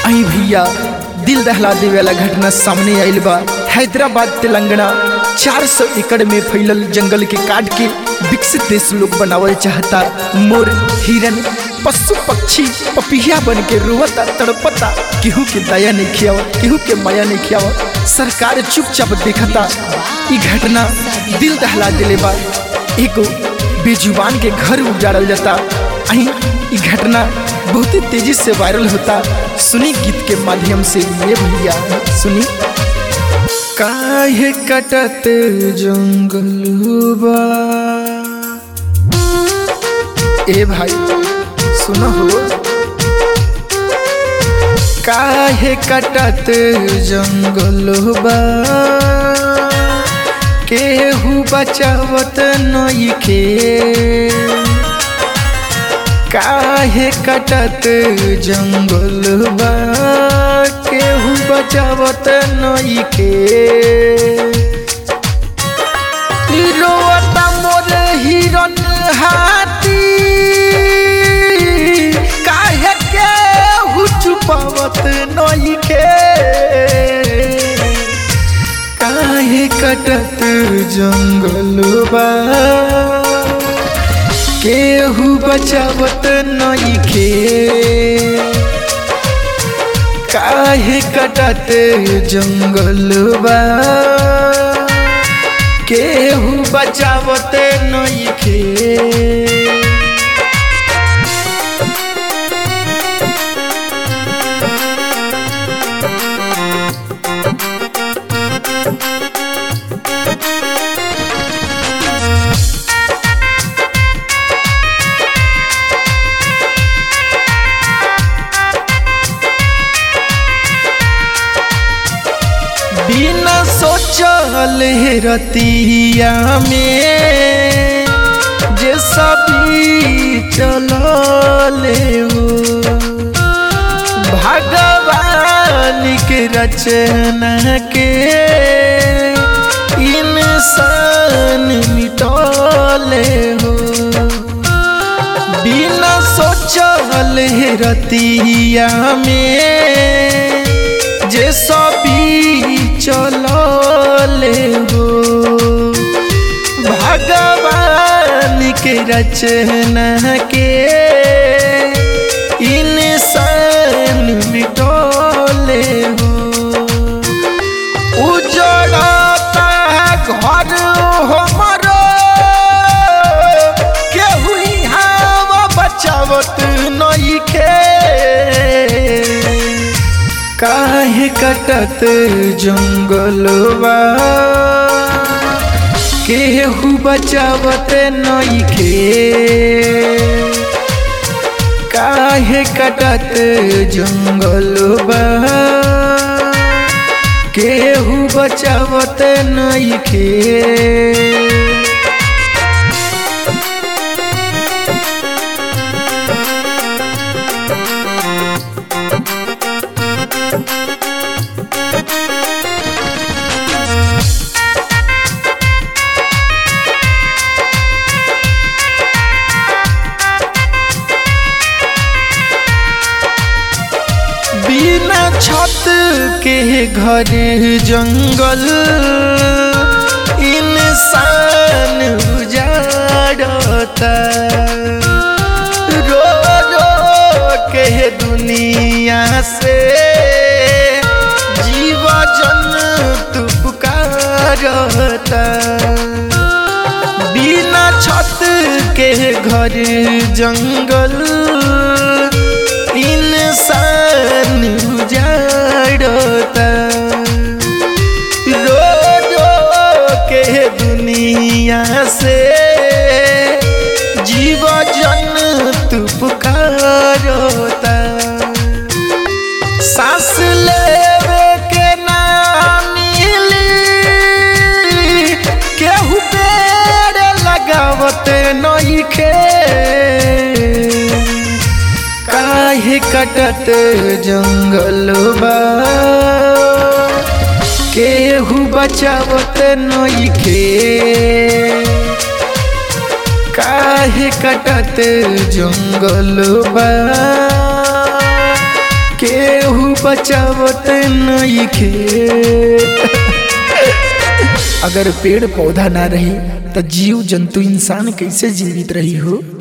आई भैया दिल दहला देवे वाला घटना सामने आइल बा हैदराबाद तेलंगाना 400 एकड़ में फैलल जंगल के काट के विकसित देश लोग बनावल चाहता मोर हिरन पशु पक्षी पपिया बन के रोवता तड़पता केहू के दया नहीं खियावत केहू के माया नहीं खियावत सरकार चुपचाप देखता ई घटना दिल दहला दिले बा एगो बेजुबान के घर उजाड़ल जाता अही ई घटना बहुत ही तेजी से वायरल होता सुनी गीत के माध्यम से ये भैया सुनी काहे कटत जंगलुबा ए भाई सुनो हो काहे कटत जंगलुबा केहू बचावत नइखे काहे कटत जंगलबा केहू बचावत नइखे रोवता मोर हिरन हाथी काहे केहू चुपावत नइखे काहे कटत जंगलबा केहू बचावत नइखे काहे कटत जंगलबा केहू बचावत नइखे बिना सोचल रतिया में जे सभी चलले हो भगवान के रचना के इंसान मिटले हो बिना सोचल रतिया में जे सभी चलले हो भगवान के रचना के इंसान मिटले हो उजड़ता घर हमरो केहू यहाँ बचावत नइखे काहे कटत जंगलवा केहू बचावत नइखे काहे कटत जंगलवा केहू बचावत नइखे बिना छत के घर जंगल इंसान उजाड़ता रो रो के दुनिया से जीव जंतु पुकारता बिना छत के घर जंगल इंसान उजाड़ता रो रो के दुनिया से जीव जंतु पुकारता सांस लेवे के नाम मिली केहू पेड़ लगावत नइखे काहे कटत जंगलबा केहू बचावत नइखे काहे कटत जंगलबा केहू बचावत नइखे अगर पेड़ पौधा ना रही तो जीव जंतु इंसान कैसे जीवित रही हो